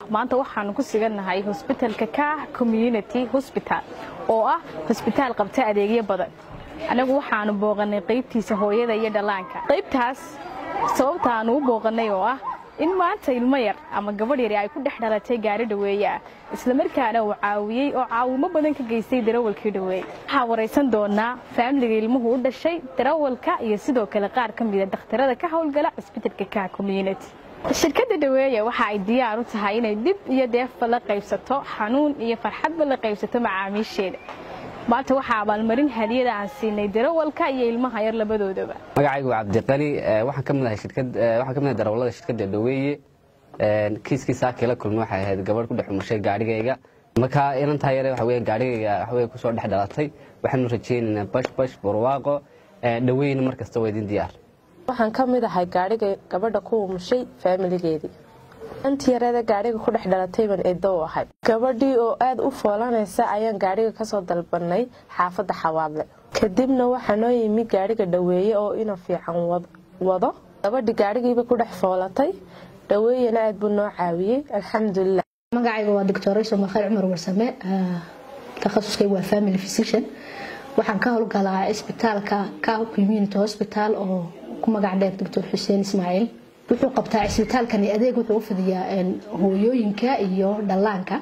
maanta waxaanu ku sigannahay hosbitalka kaah community hosbital oo ah hosbitaal qabta adeegyo badan annagu waxaanu booqannay qaybtiisa hooyada iyo dhallaanka qaybtaas sababta aanu u booqannay oo ah in maanta ilmo yar ama gabadh yari ay ku dhex dhalatay gaari dhaweeye ah islamarkaana uu caawiyey oo caawimo badan ka geystay darawalkii dhaweeye waxaa waraysan doonaa faamiliga ilmuhu u dhashay darawalka iyo sidoo kale qaar ka mida dhakhtarada ka howlgala cisbitalka kaah community shirkadda dhaweeye waxa ay diyaar u tahay inay dhib iyo deefba la qaybsato xanuun iyo farxadba la qaybsato macaamiisheeda maanta waxaa abaalmarin hadiyada aan siinay darawalka iyo ilmaha yar labadoodaba magacaygu waa cabdiqani waxaan ka mid ahay shirkad waxaan ka mid ahay darawallada shirkadda dhaweeye kiiskii saakii la kulmay waxay ahayd gabadh ku dhex umashay gaadhigayga markaa inantaa yare waxa weeye gaadhigayga waxa weeye kusoo dhex dhalatay waxaanu rajaynaynaa bash bash barwaaqo dhaweyna mar kasta waa idin diyaar waxaan ka mid ahay gaadhiga gabadha ku umushay faamiligeedii intii yareeda gaadhiga ku dhex dhalatay baan eedo u ahay gabadhii oo aada u foolanaysa ayaan gaadhiga kasoo dalbanay xaafadda xawaadle kadibna waxaa noo yimi gaadhiga dhaweeye oo ina fiican wado gabadhii gaadhigiiba ku dhex foolatay dhaweeyena aada buu noo caawiyey alxamdulilah magacayga waa doctorayso makhaar cumar warsame takhasuskayga waa family physician waxaan ka howlgalaa cisbitaalka cow community hospital oo ku magac dheer doctor xuseen ismaaciil wuxuu qabtaa cisbitaalkani adeeg wuxuu u fidiyaa hooyooyinka iyo dhallaanka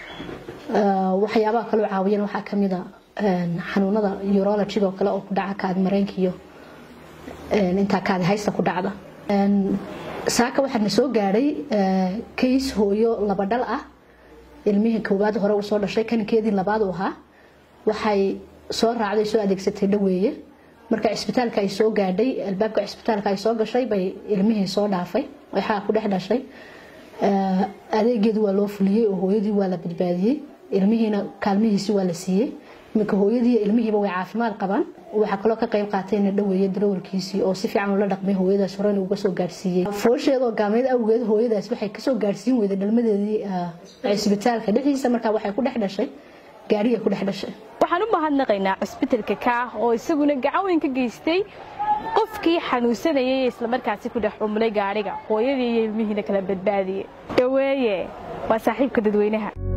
waxyaabaha kaloo caawiyan waxaa kamida xanuunada urologiga oo kale oo ku dhaca kaadi mareenka iyo intaa kaadi haysta ku dhacda saaka waxaana soo gaadhay kays hooyo laba dhal ah ilmihii koowaad hore uu soo dhashay kanikeedii labaad uu ahaa waxay soo raacday soo adeegsatay dhaweeye marka cisbitaalka ay soo gaadhay albaabka cisbitaalka ay soo gashay bay ilmihii soo dhaafay waxaa ku dhex dhashay adeegeedu waa loo fuliyey oo hooyadii waa la badbaadiyey ilmihiina kaalmihiisi waa la siiyey iminka hooyadii ilmihiiba way caafimaad qabaan waxaa kaloo ka qayb qaatayna dhaweeye darawalkiisii oo si fiican ula dhaqmay hooyadaas horena uga soo gaadhsiiyey foosheedoo gaameyd awgeed hooyadaas waxay kasoo gaadhsiin weyday dhalmadeedii cisbitaalka dhexdiisa markaa waxay ku dhex dhashay gaariga ku dhex dhashay waxaan u mahadnaqaynaa cisbitalka kaah oo isaguna gacan weyn ka geystay qofkii xanuunsanayay islamarkaasi ku dhex umlay gaadhiga hooyadii iyo ilmihiina kala badbaadiyey dhaweeye waa saaxiibka dadweynaha